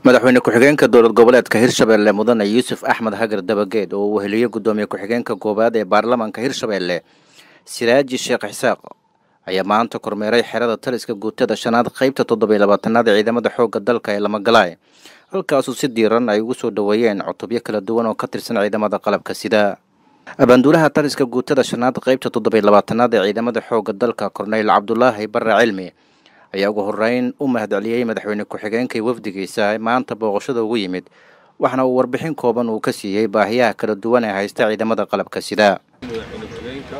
madaxweyne ku-xigeenka dowlad goboleedka hirshabelle mudane yuusuf axmed hagar dabageed oo uu weheliyo guddoomiye ku-xigeenka koowaad ee baarlamaanka hirshabelle siraaji sheekh xisaaq ayaa maanta kormeeray xerada taliska guutada shanaad qaybta toddobiyo labaatanaad ee ciidamada xoogga dalka ee lamagalaay halkaasuu si diiran ay ugu soo dhoweeyeen cutubyo kala duwan oo ka tirsan ciidamada qalabka sida abaanduulaha taliska guutada shanaad qaybta toddobiyo labaatanaad ee ciidamada xoogga dalka korneyl cabdulaahi barre cilmi ayaa ugu horeyn u mahadceliyey madaxweyne ku-xigeenka wafdigiisa maanta booqashada ugu yimid waxaana uu warbixin kooban uu ka siiyey baahiyaha kala duwan ee haysta ciidamada qalabka sida madaxweyne ku-xigeenka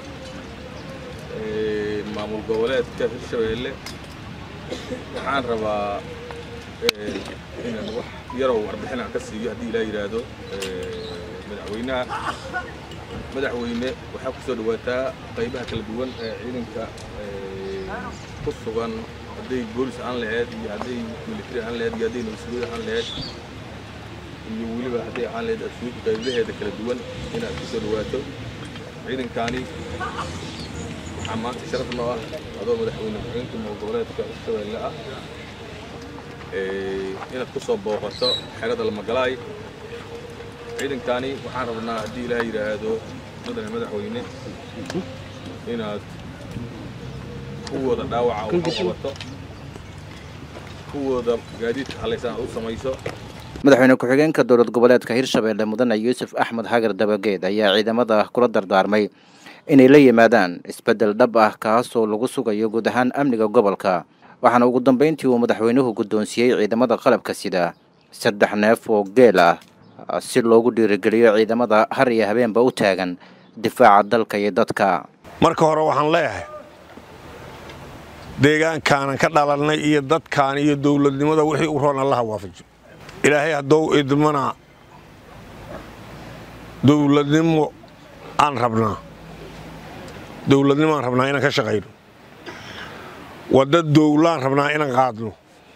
maamul goboleedka hirshabeelle waxaan rabaa inaan wax yarow warbixin aan ka siiyo haddii ilaa yidhaahdo madaxweynaha madaxweyne waxaa ku soo dhawaataa qaybaha kala duwan ee ciidanka ku sugan hadday boolis aan laheyd iyo hadday military aan laheyd iyo hadday nabadsugyada aan laheyd iyo weliba hadday aan laheyd ashuud qaybaheeda kala duwan inaad ku soo dhawaato ciidankaani waxaa maanta sharaf noo ah adoo madaxweyne ku-xigeenka maamul goboleedka hirshabeelle ah inaad ku soo booqato xerada lamagalaay ciidankaani waxaan rabnaa haddii ilaah yidhaahdo mudane madaxweyne inaad kuwooda dhaawaca u qabato kuwooda gaadiidka halaysan aad u samayso madaxweyne ku-xigeenka dowlad goboleedka hirshabelle mudane yuusuf axmed hagar dabageed ayaa ciidamada kula dardaarmay inay la yimaadaan isbeddel dhab ah kaasoo lagu sugayo guud ahaan amniga gobolka waxaana ugu dambeyntii uu madaxweynuhu guddoonsiiyey ciidamada qalabka sida saddex neef oo geel ah si loogu dhiirigeliyo ciidamada har iyo habeenba u taagan difaaca dalka iyo dadka marka hore waxaan leeyahay deegaankaanan ka dhalannay iyo dadkaan iyo dowladnimada wixii u roon allaha waafajo ilaahay haddou idmana dowladnimo aan rabnaa dowladnimo aan rabnaa inaan ka shaqayno wadda dowlaan rabnaa inaan qaadno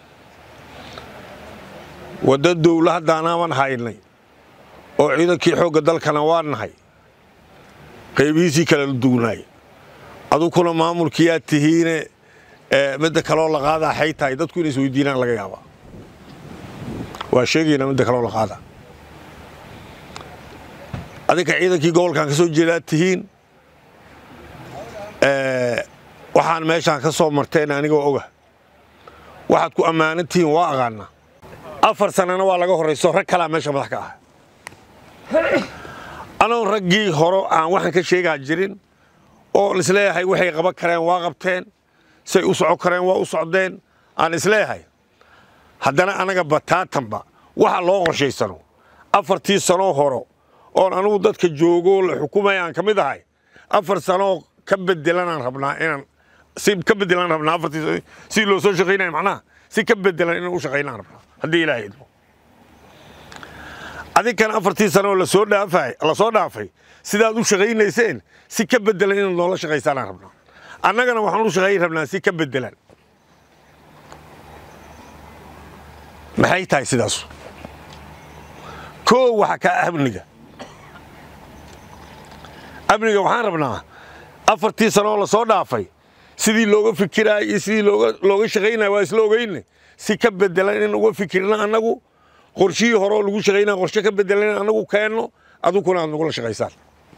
wadda dowla haddaanaaban haynay oo ciidankii xoogga dalkana waa nahay qaybihiisii kala duunaay adukuna maamulkiiaad tihiine midda kaloo la qaadaa xay tahay dadku inay isweydiinaan laga yaabaa waa sheegaynaa midda kaloo la qaadaa adinka ciidankii gobolkan ka soo jeedaad tihiin waxaan meeshaan ka soo marteen anigoo oga waxaad ku ammaanan tihiin waa aqaanaa afar sannana waa laga horrayso rag kalaa meesha madax ka ah anoon raggii horo aan waxaan ka sheegaa jirin oo isleeyahay waxay qaban kareen waa qabteen say u soco kareen waa u socdeen aan isleeyahay haddana anaga bataatanba waxa loo qorshaysano afartii sanoo horo oon anugu dadka joogoo la xukumaya aan ka mid ahay afar sanoo ka bedelanaan rabnaa inaan si ka bedelaan rabnaa afartii si loo soo shaqaynaya macnaha si ka bedelan inaan u shaqaynaan rabnaa haddii ilaahay idmo adinkan afartii sano oo lasoo dhaafay lasoo dhaafay sidaad u shaqaynayseen si ka bedelan inaad noola shaqaysaanaan rabnaa annagana waxaan u shaqayn rabnaa si ka bedelan maxay tahay sidaasu koo waxa kaa amniga amniga waxaan rabnaa afartii sano oo lasoo dhaafay sidii looga fikiraay iyo sidii looga shaqaynaya waa isla ogeyne si ka bedelan inaan uga fikirna annagu qorshihii horeoo lagu shaqaynaya qorshe ka bedelan in annagu keenno adukuna aad nagula shaqaysaan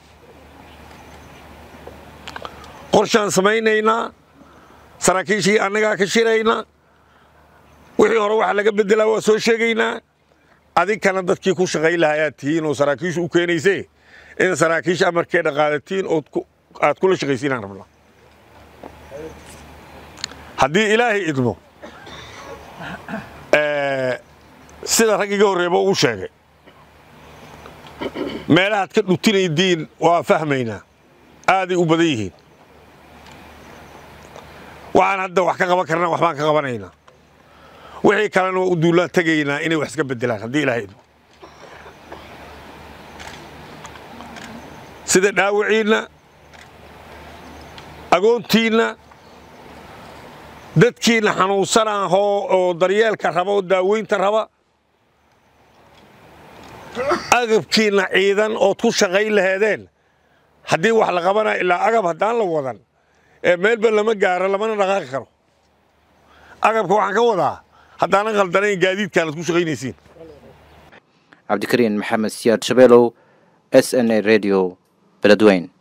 qorshaan samaynaynaa saraakiishii annagaa ka shiraynaa wixii hore waxa laga bedelaa waa soo sheegaynaa adinkana dadkii ku shaqayn lahaa ayaad tihiin oo saraakiishu u keenaysee in saraakiisha amarkeedha qaadatiin ood aad kula shaqaysiinaan rabnaa haddii ilaahay idmo sida rag iga horreeba ugu sheegay meelahaad ka dhutinaydiin waa fahmaynaa aaday u badan yihiin waxaan hadda wax ka qaban karnaa waxbaan ka qabanaynaa wixii kalena waa u duullaan tegaynaa inay wax iska bedelaan haddii ilaahay idmo sida dhaawiciinna agoontiinna dadkiinna xanuunsanahoo oo daryeelka raba oo daaweynta raba agabkiinna ciidan ood ku shaqayn laheedeen haddii wax la qabana ilaa agab haddaan la wadan ee meelba lama gaaro lamana dhaqaaqi karo agabka waxaan ka wadaa haddaanan khaldanayn gaadiidkaanad ku shaqaynaysiin cabdikariin maxamed siyaad shabeelow s n a radio beledweyn